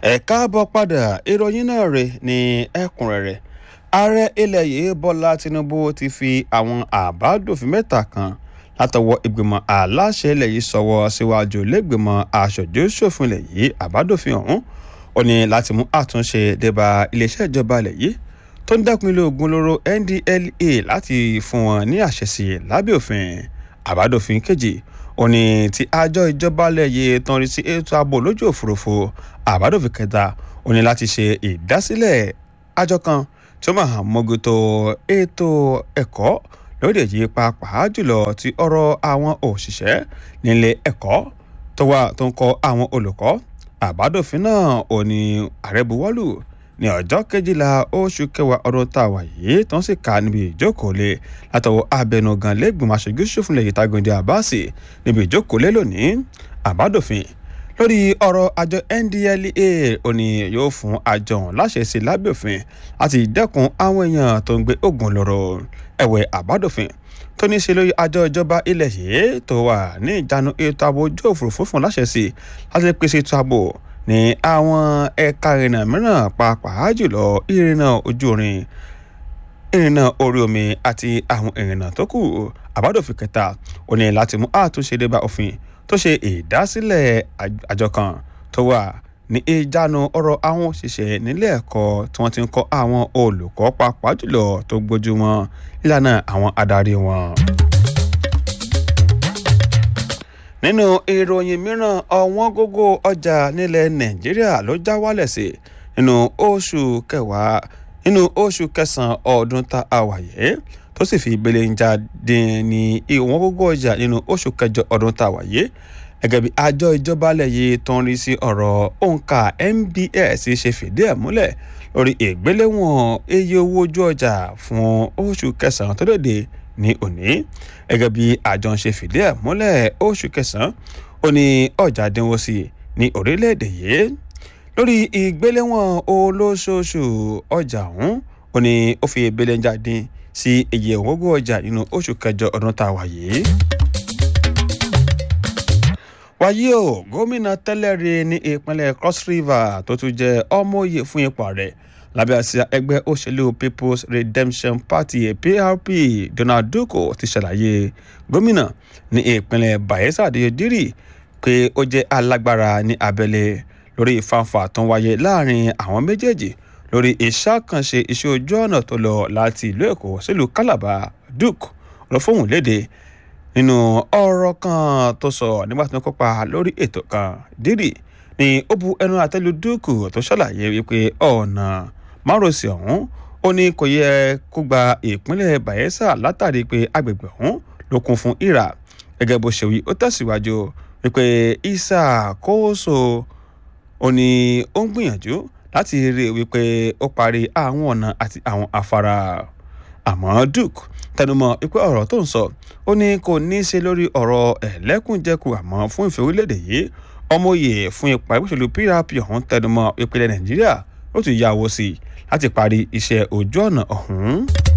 ẹ káàbọ̀ padà ìròyìn náà rè ní ẹ̀kúnrẹ́rẹ́ ààrẹ ilẹ̀ yìí bọ́lá tinubu ti fi àwọn àbádòfin mẹ́ta kan látọwọ́ ìgbìmọ̀ aláṣẹ ilẹ̀ yìí sọ̀wọ́ síwájú lẹ́gbìmọ̀ aṣojú-ṣòfin ilẹ̀ yìí àbádòfin ọ̀hún ó ní láti mú àtúnṣe débà iléeṣẹ́ ìjọba ilẹ̀ yìí tó ń dẹ́kun ilé ogun lóró ndlea láti fún wọn ní àṣẹ sí i lábẹ́ òfin àbádòfin kejì ó ní tí àjọ ìjọba ilẹ̀ yìí tán rí sí ètò ààbò lójú òfurufú àbádòfin kẹta ó ní láti ṣe ìdásílẹ̀ àjọ kan tí ó máa mójútó ètò ẹ̀kọ́ lóde yìí pàápàá jùlọ ti ọ̀rọ̀ àwọn òṣìṣẹ́ nílé ẹ̀kọ́ tó wà tó ń kọ́ àwọn olùkọ́ àbádòfin náà ò ní ààrẹ buwọ́lù ní ọjọ́ kejìlá oṣù kẹwàá ọdún tá a wà yìí tó ń sì ká níbi ìjókòó lé látọwọ́ abẹnugan lẹ́gbìmọ̀ aṣojú ṣòfin lẹ́yìn Tágúndé Àbáàsì níbi ìjókòó lé lónìí àbádòfin lórí ọ̀rọ̀ àjọ NDLEA ó ní yóò fún àjọ ọ̀hún láṣẹ sí lábẹ́ òfin láti dẹ́kun àwọn èèyàn tó ń gbé oògùn lọ́rọ̀ ẹ̀wẹ̀ àbádòfin tó ní í ṣe lórí àjọ ìjọba ilẹ̀ yìí tó wà ní ìjánu ètò ààbò ojú òfurufú fún láṣẹ sí láti pèsè ètò ààbò ní àwọn ẹ̀ka ìrìnà mìíràn pàápàá jùlọ ìrìnà ojú orin ìrìnà orí omi àti àwọn ìrìnà tó kù àbádòfin kẹta ó ní láti mú àtúnṣe débà òfin tó ṣe ìdásílẹ̀ àjọ kan tó wà ní ìjánu ọ̀rọ̀ àwọn òṣìṣẹ́ nílé ẹ̀kọ́ tí wọ́n ti ń kọ́ àwọn olùkọ́ pàápàá jùlọ tó gbójú wọn ìlànà àwọn adarí wọn. nínú ìròyìn mìíràn ọ̀wọ́n gógó ọjà nílẹ̀ nàìjíríà ló já wálẹ̀ sí nínú oṣù kẹwàá nínú oṣù kẹsàn-án ọdún tá a wà yìí tó sì fi ìbẹ̀lẹ̀ ń jáde ní ìwọ̀n gógó ọjà nínú oṣù kẹjọ ọdún tá a wà yìí gẹ́gẹ́ bí àjọ ìjọba alẹ̀ yìí tó ń rí sí ọ̀rọ̀ òǹkà NBS ṣe fìdí ẹ̀ múlẹ̀ lórí ìgbéléwọ̀n iye owó ojú ọjà fún oṣù kẹsàn-án tó lòdì ní òní gẹ́gẹ́ bí àjọ ń ṣe fìdí ẹ̀ múlẹ̀ oṣù kẹsàn-án ó ní ọjà dínwó sí ní orílẹ̀-èdè yìí lórí ìgbéléwọ̀n olóṣooṣù ọjà ọ̀hún ó ní ó fi ìbẹ̀lẹ̀ jáde sí iye òwògùn ọjà nínú oṣù kẹjọ ọdún tá a wà yìí wáyé o gómìnà tẹ́lẹ̀ rí ní ìpínlẹ̀ cross river tó tún jẹ́ ọmọye fún ipò ààrẹ lábẹ́ àsíá ẹgbẹ́ òṣèlú people's redemption party prp donald duko ti ṣàlàyé gómìnà ní ìpínlẹ̀ bayelsa adéyẹdírì pé ó jẹ́ alágbára ní abẹ́lé lórí ìfàǹfà tó ń wáyé láàrin àwọn méjèèjì lórí ìṣàkànṣe iṣẹ́ ojú ọ̀nà tó lọ láti ìlú èkó sílùú calabar duke lọ fóun léde nínú ọ̀rọ̀ kan tó sọ nígbà tí wọ́n kópa lórí ètò kan dírì ni ó bu ẹnu àtẹ́lu dúkù tó ṣàlàyé wípé ọ̀nà márosẹ̀ ọ̀hún ó ní kò yẹ kó gba ìpínlẹ̀ Bayelsa látàrí pé agbègbè ọ̀hún ló kún fún ìrà gẹ́gẹ́ bó ṣe wí ó tẹ̀síwájú wípé isa kóso ó ní ó ń gbìyànjú láti rí i wípé ó parí àwọn ọ̀nà àti àwọn afárá àmọ́ duke tẹnumọ́ wípé ọ̀rọ̀ tó ń sọ ó ní kò ní í ṣe lórí ọ̀rọ̀ ẹ̀lẹ́kùnjẹkù àmọ́ fún ìfẹ́ orílẹ̀-èdè yìí ọmọye fún ipa ìgbésẹ̀lú PRP ọ̀hún tẹnumọ́ ìpínlẹ̀ Nàìjíríà ó ti yà wọ́ sí i láti parí iṣẹ́ ojú ọ̀nà ọ̀hún.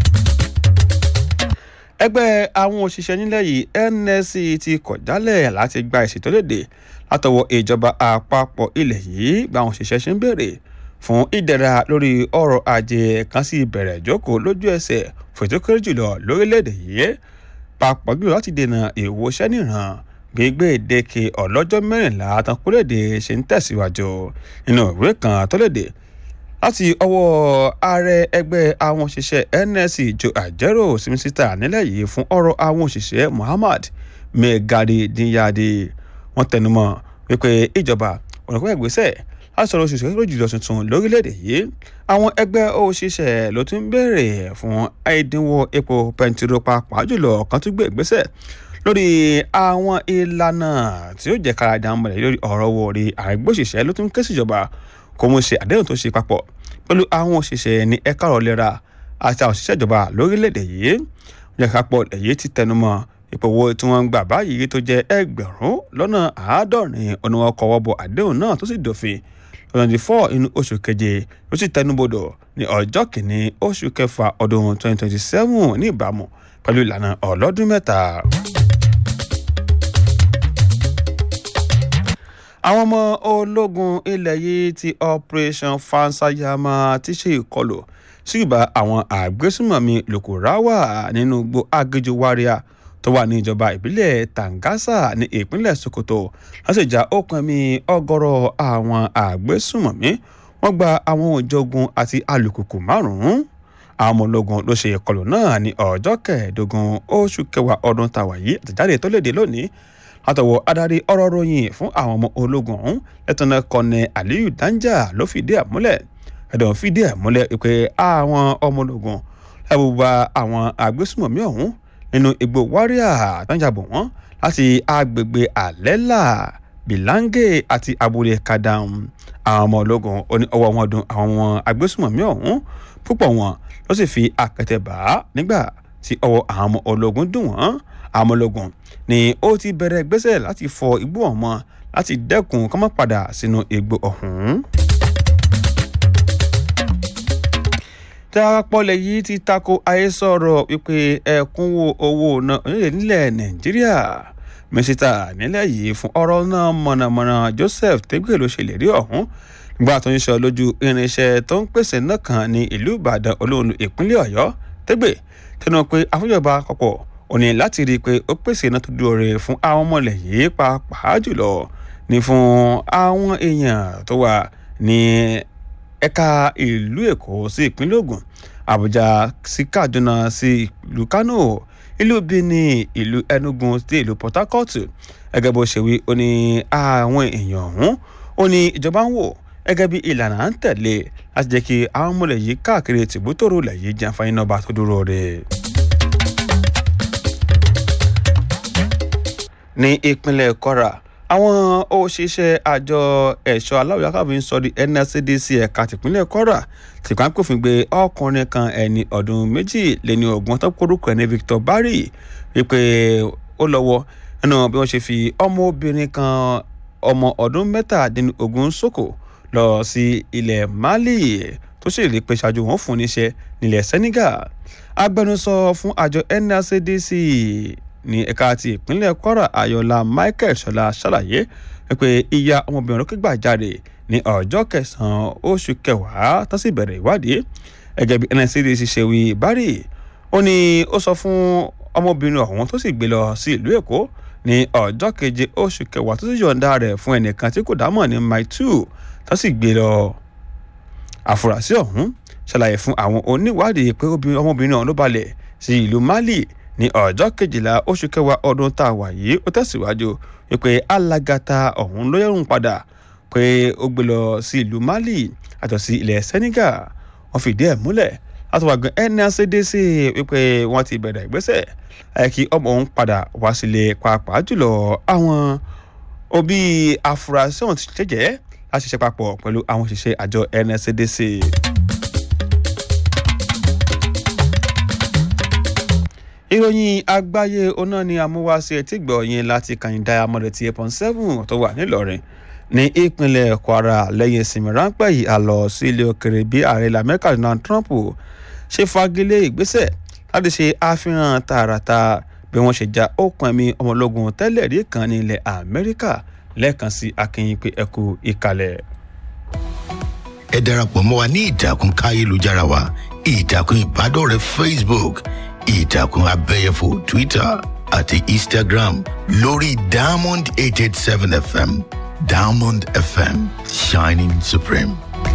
ẹgbẹ́ àwọn òṣìṣẹ́ nílẹ̀ yìí NSC ti kọ̀ jálẹ̀ láti gba ìṣètòlédè látọwọ́ ìjọba àpapọ̀ ilẹ̀ yìí gba àwọn òṣìṣẹ́ ṣe ń béèrè fún ìdẹ̀ra lórí ọrọ̀ ajé kan sí ìbẹ̀rẹ̀ ìjókòó lójú ẹsẹ̀ fún ètò kéré jùlọ lórílẹ̀‐èdè yìí papọ̀ jùlọ láti dènà ìwòsàn níran gbígbé ìdèkè ọlọ́jọ́ mẹ́rìnlá tán kúrèdè ṣe ń tẹ̀síwájú nínú ìwé kan tó léde láti ọwọ́ ààrẹ ẹgbẹ́ àwọn òṣìṣẹ́ NSC Joe Ajero simisita nílẹ̀ yìí fún ọ̀rọ̀ àwọn òṣìṣẹ́ Muhammad Megari Dinyadi wọ́n tẹnumọ́ wípé ìjọba ọ̀nà pẹ́ ìgbésẹ̀ láti sọ̀rọ̀ òṣìṣẹ́ tó jùlọ tuntun lórílẹ̀‐èdè yìí àwọn ẹgbẹ́ òṣìṣẹ́ ló tún béèrè fún ẹ̀dínwó epo pẹntiró pàápàá jùlọ kan tún gbé ìgbésẹ̀ lórí àwọn ìlànà tí ó jẹ́ kára dàn mọ́lẹ̀ lórí ọ̀rọ̀ owó orí àìgbóṣìṣẹ́ ló tún ké síjọba kó mú ṣe àdéhùn tó ṣe papọ̀ pẹ̀lú àwọn òṣìṣẹ́ ní ẹ̀ka ọ̀rọ̀ lera àti àwọn òṣìṣẹ́ ìjọba lórílẹ̀‐èdè yìí jẹ́ kápọ̀ èyí ti tẹnumọ́ ìpòwò tí wọ́n ń gbà báyìí tó jẹ́ ẹgbẹ̀rún lọ́nà àádọ́rin ọ̀nà ọkọ̀ wọ́bọ̀ àdéhùn náà tó sì dòfin twenty four inú oṣù keje ló sì tẹnubodò ní ọjọ́ kìíní oṣù kẹfà ọdún twenty twenty seven ní ìbámu pẹ̀lú ìlànà ọlọ́dún mẹ́ta. àwọn ọmọ ológun ilẹ̀ yìí ti operation fansayama ti ṣe ìkọlù sí ìbá àwọn àgbésùmọ̀mí lòkùráwà nínú igbó agéjò wáríà tó wà ní ìjọba ìbílẹ̀ tangasa ní ìpínlẹ̀ sokoto láti ìjà òkun ẹ̀mí ọgọ́rọ̀ àwọn àgbésùmọ̀mí wọ́n gba àwọn òjògun àti alùpùpù márùn-ún àwọn ọmọ ológun ló ṣe ìkọlù náà ní ọjọ́ kẹẹ̀ẹ́dógún oṣù kẹwàá ọdún tàwa yìí àtẹ̀jáde tó léde lónìí látọwọ́ adarí ọ̀rọ̀ ròyìn fún àwọn ọmọ ológun ọ̀hún lẹ́tọ̀nà kọ́nẹ aliyu danja ló fìdí ẹ̀ múlẹ̀ ẹ̀dọ̀ fìdí ẹ̀ múlẹ̀ pé àwọn ọmọ ológun ẹ̀bù bá àwọn àgbésùmọ̀mí ọ̀hún nínú igbó wáríà tánjàbọ̀ wọ́n láti agbègbè àlẹ́là bìláńgè àti abúlé kadam àwọn ọmọ ológun oní ọwọ́ wọn dùn àwọn àgbésùmọ̀mí ọ̀hún púpọ̀ wọn ló sì fi àkẹtẹ̀ bá nígbà tí ọwọ́ àwọn ọmọ ológun dùn wọ́n àwọn ọmọ ológun ni ó ti bẹ̀rẹ̀ gbèsè láti fọ igbó ọ̀mọ́ láti dẹ́kun kọ́mọ́ padà sínú igbó ọ̀hún. darapọ̀lẹ̀ yìí ti tako àhesọ̀rọ̀ wípé ẹ̀kúnwó owó náà nílẹ̀ nàìjíríà mínísítà nílẹ̀ yìí fún ọ̀rọ̀ náà mọ̀nàmọ́ná joseph tẹ́gbẹ́ ló ṣèlérí ọ̀hún nígbà tó ń sọ lójú irinṣẹ́ tó ń pèsè náà kan ní ìlú ìbàdàn olóòlù ìpínlẹ̀ ọ̀yọ́ tẹ́gbẹ́ tẹnu pé àfúnjọba àpapọ̀ ò ní láti rí i pé ó pèsè iná tó dúró rẹ̀ fún àwọn ọmọlẹ̀ yìí pàápàá jùlọ ní fún àwọn èèyàn tó wà ní ẹ̀ka ìlú èkó sí ìpínlẹ̀ ògùn àbújá sí kaduna sí ìlú kano ìlú benin ìlú enugu sí ìlú port harcourt gẹ́gẹ́ bó ṣe wí ó ní àwọn èèyàn ọ̀hún ó ní ìjọba ń wò gẹ́gẹ́ bí ìlànà à ń tẹ̀lé láti jẹ́ kí àwọn ọmọlẹ̀ yìí káàkiri tìbútòrò lẹ̀ yìí jẹ́ àǹfààní náà bá tó dúró rẹ̀. ní ìpínlẹ̀ kwara àwọn òṣìṣẹ́ àjọ ẹ̀ṣọ́ aláwọ̀ yakábí ń sọ di nscdc ẹ̀ka tìpínlẹ̀ kwara tìpá ń pòfin gbé ọkùnrin kan ẹni ọdún méjì lẹ́ni ọgbọ̀n tó kórúkọ ẹni victor barry wípé ó lọ́wọ́ nínú bí wọ́n ṣe fi ọmọbìnrin kan ọmọ ọdún mẹ́tàdínlógún sóko lọ sí ilẹ̀ mali tó sì rí pé ṣáájú wọn fún níṣẹ́ nílẹ̀ senegal agbẹnusọ fún àjọ nscdc ní ẹ̀ka ti ìpínlẹ̀ kwara ayọ̀lá michael ṣọlá ṣàlàyé pé ìyá ọmọbìnrin lókè gbà jáde ní ọjọ́ kẹsàn-án oṣù kẹwàá tó sì bẹ̀rẹ̀ ìwádìí ẹgẹ́ bí nscdc ṣe wí bari ó ní ó sọ fún ọmọbìnrin ọ̀hún tó sì gbé lọ sí ìlú èkó ní ọjọ́ keje oṣù kẹwàá tó sì yọ̀ǹda rẹ̀ fún ẹnìkan tí kò dámọ̀ ní mile two tó sì gbé lọ àfúrásì ọ̀hún ṣàlàyé fún àwọn oníwádìí pé ọmọbìnrin ọ̀hún ló balẹ̀ sí ìlú mali ní ọjọ́ kejìlá oṣù kẹwàá ọdún tá a wà yìí ó tẹ̀síwájú wípé alágàtà ọ̀hún ló yẹ̀rùn padà pé ó gbé lọ sí ìlú mali àtọ̀ sí ilẹ̀ senegal wọ́n fìdí ẹ̀ múlẹ̀ látọwàgbọ́n nscdc wípé wọ́n ti bẹ̀rẹ̀ ìgbésẹ̀ kí ọmọ òun padà wá sílé pàápàá jùlọ àwọn òbí afurasí ọ̀hún ti jẹ́jẹ́ láti ṣiṣẹ́ papọ̀ pẹ̀lú àwọn òṣìṣẹ́ àjọ nscdc. ìròyìn àgbáyé oná ni amúwáṣe etí gbọ̀nyìn láti kàyìndà amọ̀dé ti eight point seven tó wà nílọrin ní ìpínlẹ̀ kwara lẹ́yìn ìsinmi ráńpẹ́ yìí àlọ́ sí ilé òkèrè bí ààrẹ ilẹ̀ amẹ́ríkà donald trump ṣe fagilé ìgbésẹ̀ láti ṣe àfihàn tààràtà bí wọ́n ṣe ja okùn ẹ̀mí ọmọlógun tẹ́lẹ̀ rí kan ní ilẹ̀ amẹ́ríkà lẹ́ẹ̀kan sí akínyìn pé ẹ kú ìkàlẹ̀. ẹ darapọ̀ mọ́ wa ní ìtàkùn káyélujára wa ìtàkùn ìbádọ́rẹ̀ẹ́ facebook ìtàkùn abẹ́yẹfò twitter àti instagram lórí diamond eight eight seven fm diamond fm shining supreme.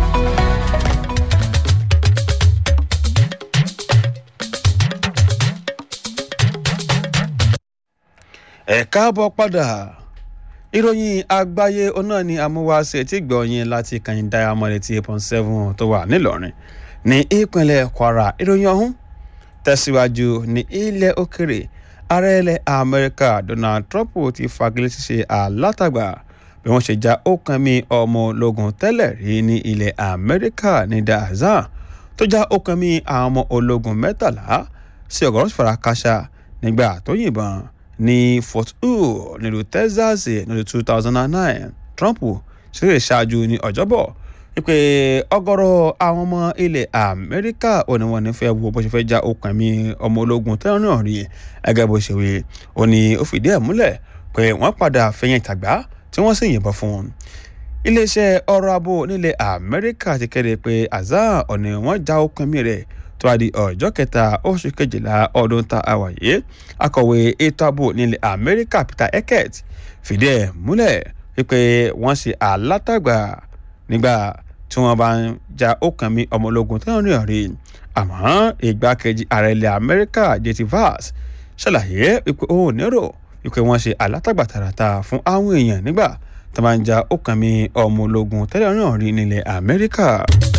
ẹ káàbọ̀ padà ìròyìn àgbáyé ọ̀nà ni amúwáṣe tí gbọ̀nyìn láti kàyìn diamond eighty eight point seven tó wà nílọrin ní ìpínlẹ̀ kwara ìròyìn ọ̀hún tẹ̀síwájú ní ilẹ̀ òkèrè ààrẹ ilẹ̀ amẹ́ríkà donald trump ti fagilé ṣíṣe alátagbà bí wọ́n ṣe já okùn mi ọmọ ológun tẹ́lẹ̀ rí ní ilẹ̀ amẹ́ríkà ní dazan tó já okùn mi àwọn ọmọ ológun mẹ́tàlá sí ọ̀gọ́rùn farakásá nígbà tó yìnbọn ní fort hood nílùú texas nílùú two thousand and nine trump ṣe ṣáájú ní ọjọ́bọ̀ wípé ọgọ́rọ̀ àwọn ọmọ ilẹ̀ amẹ́ríkà ò ní wọn ní fẹ́ wo bó ṣe fẹ́ já okùn ẹ̀mí ọmọ ológun tẹ́lẹ̀ náà rí ẹgẹ́ bó ṣe wí ó ní ó fìdí ẹ̀ múlẹ̀ pé wọ́n padà fẹ̀yìn ìtàgbá tí wọ́n sì yìnbọn fún un iléeṣẹ́ ọ̀rọ̀ abo nílẹ̀ amẹ́ríkà ti kéde pé azar ọ̀nà wọn já okùn mi rẹ̀ tó wá di ọjọ́ kẹta oṣù kejìlá ọdún tá a wà yìí akọ̀wé ètò ààbò nílẹ̀ amẹ́ríkà peter eckert fìdí ẹ̀ múlẹ̀ wípé wọ́n ṣe alátagbà nígbà tí wọ́n bá ń ja okùn mi ọmọ ológun tí wọ́n rí ọ̀rí àmọ́ ìgbákejì ààrẹ ilẹ̀ amẹ́ríkà j.t. vance ṣàlàyé wípé òun nírò wípé wọ́n ṣe alátagbà tààràtà fún àwọn èèyàn nígbà tó máa ń ja okùn mi ọmọ ológun tẹ́lẹ̀ náà rí nílẹ̀ amẹ́ríkà.